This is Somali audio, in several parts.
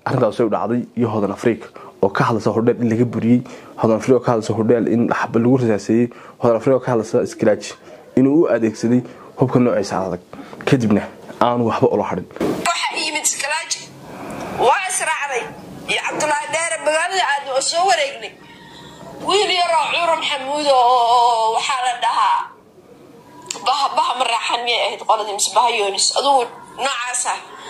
arrintaas u dhacday iyo hodan afrika oo ka hadlaysa hodheel in laga buriyey hodan afrika oo ka hadlaysa hodheel in xaba lagu rasaaseeyey hodan afrika oo ka hadlaysa skraaji inuu u adeegsaday hubka noociisa adag kadibna aanu waxba ula hadhin waxa yimid skalaaji waa israacday iyo cabdulaahi dheere magaalada aadna oo soo wareegnay wiil yaroo cuuro maxamuud oo waxaa la dhahaa baha baha maraaxan miyay ahayd qoladii mise baha yoonis adugu noocaasa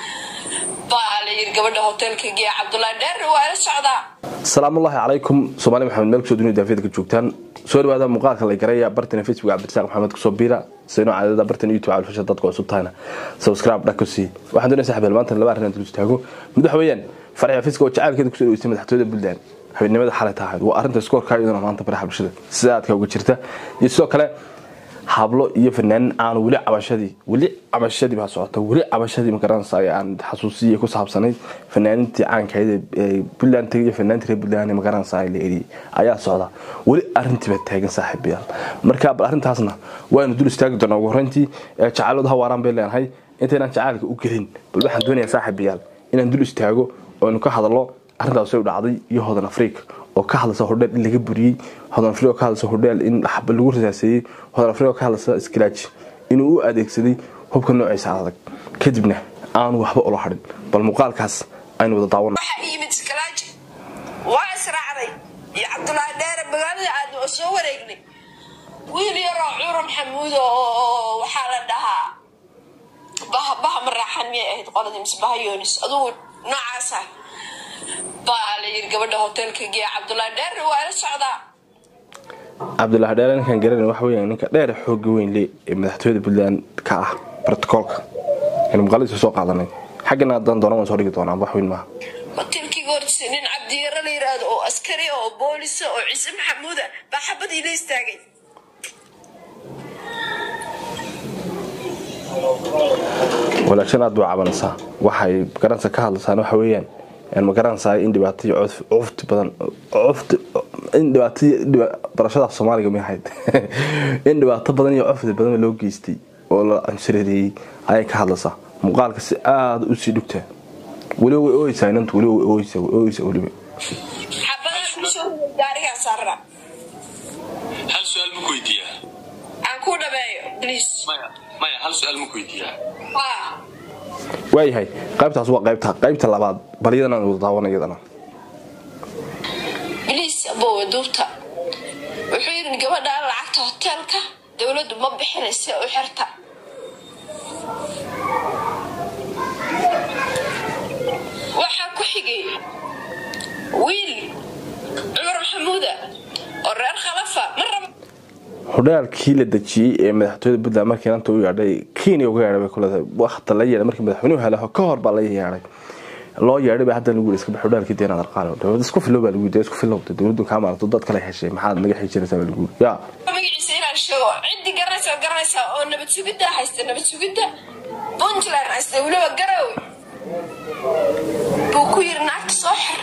baa la yiri gabadha hoteelka geeya cabdulaahi dheere waa la socdaa asalaamullaahi calaykum soomaali maxamed meel kusoo dunida daafiyada ka joogtaan soo dhawaada muuqaalka la garaya bartana facebook cabdirasaaq maxamed kusoo biira sayno caadada bartana youtube calfasha dadka cusub tahayna subscribe dhaka sii waxaan doonaya saxbeel maanta laba arrin aan dul istaago mid waxa weeyaan farxi xafiiska oo jacaylkeeda kusoo dhaweystay madaxtooyada buntland habeenimada xalay tahayd waa arrinta iskoorka iyaduna maanta baraha bulshada sida aadka uga jirta iyo sidoo kale hablo iyo fanaanin aanu weli cabashadii weli cabashadii baa socota weli cabashadii magaranaysa aan xasuusiya ku saabsanayd fanaanintii caankayd ee buntland iyo fanaantii reer buntland magaranaysa la eriyay ayaa socda weli arrintii baa taagan saaxiibayaal marka bal arrintaasna waanu dul istaagi doonaa ugu horreyntii jacaalooda hawaaraan bay leenahay intaynaan jacaalka u gelin bal waxaan doonayaa saaxiibayaal inaan dul istaago oonu ka hadallo arrintaas u dhacday iyo hodan afrika oo ka hadlaysa hodheel in laga buriyey hodan afrika oo ka hadlaysa hodheel in xaba lagu rasaaseeyey hodan afrika oo ka hadlaysa skraaji inuu u adeegsaday hubka noociisa adag kadibna aanu waxba ula hadhin bal muuqaalkaas aynu wada daawana waxa yimid skalaaji waa israacday iyo cabdulaahi dheere magaalada aadna oo soo wareegnay wiil yaroo cuuro maxamuud oo waxaa la dhahaa baha baha maraaxan miyay ahayd qoladii mise baha yoonis adugu noocaasa baa la yiri gabadha hoteelka geeya cabdulaahi dheere waa la socdaa cabdulaahi dheere ninkaan garanay waxa weeyaan ninka dheer xooga weyn le ee madaxtooyada puntland ka ah brotocoolka aynu muuqaaladiisa soo qaadanay xaggana haddaan doona waan soo dhigi doonaa wax weyn maaha hoteelkii hortisa nin cabdiyaro la yiraahdo oo askari oo boolisa oo ciise maxamuuda baa xabadii la istaagay walaashan aad baa cabanaysaa waxay magaranaysa ka hadlaysaan waxa weeyaan magaranaysaa in dhibaatay cufti badan cufti in dhibaatay barashada soomaaliga may ahayd in dhibaato badan iyo cufti badan loo geystay oo la anshareereeyey ayay ka hadlaysaa muuqaalka si aada usii dhugtaa weliba way ooyeysaa inantu weliba way ooyeysaa way ooyeysaa weliba xabadaha kusoo gaarigaa saarra hal su-aal ma ku weydiiyaa aan ku dhameeyo bliis maya maya hal su-aal ma ku weydiiyaa haa waayahay qaybtaas waa qaybta qaybta labaad bal iyadana aan wada daawana iyadana bliis abowe duubta wuxuu yidhi gabadha lacagta hoteelka dowladdu ma bixinaysa u xirta waxaa ku xigay wiil cumar maxamuuda oo reer khalafa ma raba hodhaalkii la dejiyey ee madaxtooyada puntland markii inanta u yeedhay kenya uga yeedhay bay ku leedahay waqta la yeedhay markii madaxweynuhu helaho ka hor baa la yeedhay loo yeedhay baa hadda lagu yidhi iska bax hodhaalkii deenaad arqaale dowlad isku filow baa lagu yidhi isku filowda dowladdu kaa maaranto dad kale heshay maxaad naga xijinaysaa baa lagu yidhi yaa magaciisa inaan sheego ciddii garanaysa oo garanaysa oo nabad sugidda haysta nabad sugidda puntland haysta weliba garowe buu ku yidhi naagta soo xir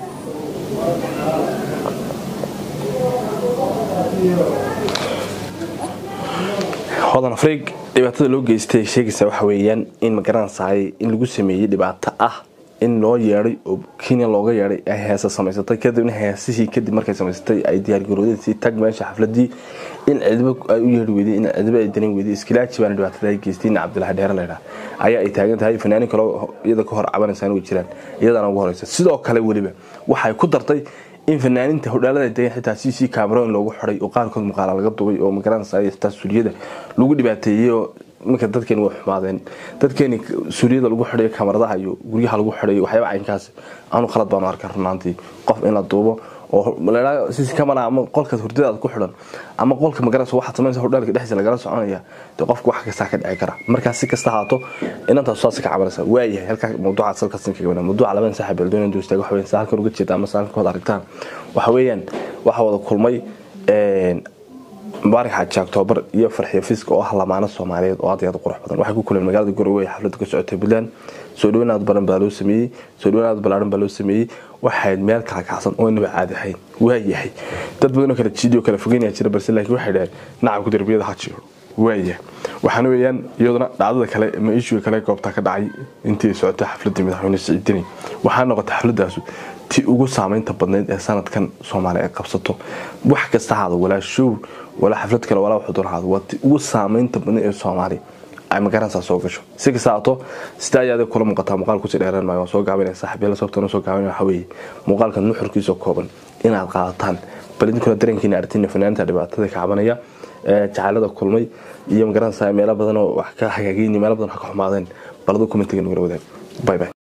hodan afriig dhibaatada loo geystay sheegaysa waxa weeyaan in magaranaysaay in lagu sameeyey dhibaato ah in loo yeedhay oo kenya looga yeedhay ay heesa samaysatay kadibna heesihii kadib markay samaysatay ay diyaargaroodeysii tag meesha xafladii in cidibo ay u yeedhi weyday in cidibo ay danan weyday iskilaaji baana dhibaatada ay geystay in cabdilaahi dheere laydhaa ayaa ay taagan tahay fanaanin kaloo iyada ka hor cabanaysaan way jiraan iyadana ugu horeysa sidoo kale weliba waxay ku dartay in fanaaninta hodhaalada degan xitaa c c cameron loogu xiday oo qaarkood muuqaala laga dubay oo magaranaysa xitaa suuriyada lagu dhibaateeyey oo marka dadkeeni way xumaadeen dadkeeni suuriyada lagu xidhayo kamaradaha iyo guryaha lagu xidhayo waxyaaba caynkaas aanu khalad baanu arkay runaantii qof in la duubo oo ladhaa cc camera ama qolka hurdadaada ku xidhan ama qolka magaranaysa waxaad samaysa hodhaalka dhexdiisa lagala soconaya dee qofka wax kastaa ka dhici kara markaa si kasta haato inantaas saas ka cabanaysa waayahay halkaa mawduucaad salkasin kaga wana mawduuca labadan saaxiib eldoon duu istaaga waxa weeyaan halkan uga jeeda ama halkan ka wada aragtaan waxa weeyaan waxa wada kulmay mubaarak xaaji octoobar iyo farxiyo fiska oo ah lamaano soomaaliyeed oo aad iyo aad u qurux badan waxay ku kuleen magaalada garowe xafladda ka socotay puntland soo dhaweyn aad baran baa loo sameeyey soo dhaweyn aad balaaran baa loo sameeyey waxayd meel kala kacsan oo inaba caadi ahayn waa yahay dad badan oo kala jiidi oo kala fogeynaya jira balse laakiin waxay dhaheen nacabku derbiyada ha jiro waaya waxaana weeyaan iyaduna dhacdada kale ama ishuga kale goobta ka dhacay intii socotay xafladii madaxweyne siciidini waxaa noqotay xafladaasu ti ugu saameynta badnayd ee sanadkan soomaaliya ay qabsato wax kasta haado walaa show walaa xaflad kale walaa wuxuu doon haado waa ti ugu saameynta badnayd ee soomaaliya ay magaranaysaa soo gasho si kasta haato sida ayaad kula muuqataa muuqaal kusii dheeraan maayo waan soo gaabinaya saaxiibyada sababtana soo gaabinaya waxaa weeye muuqaalka nuxurkiisa kooban inaad qaadataan bal idinkuna dareenkiina artina fanaanta dhibaatada ka cabanaya jacaalada kulmay iyo magaranaysaa meelo badan oo wax ka hagaagayni meelo badan wax ka xumaadeen baladu commentiga nagula wadaag bye bye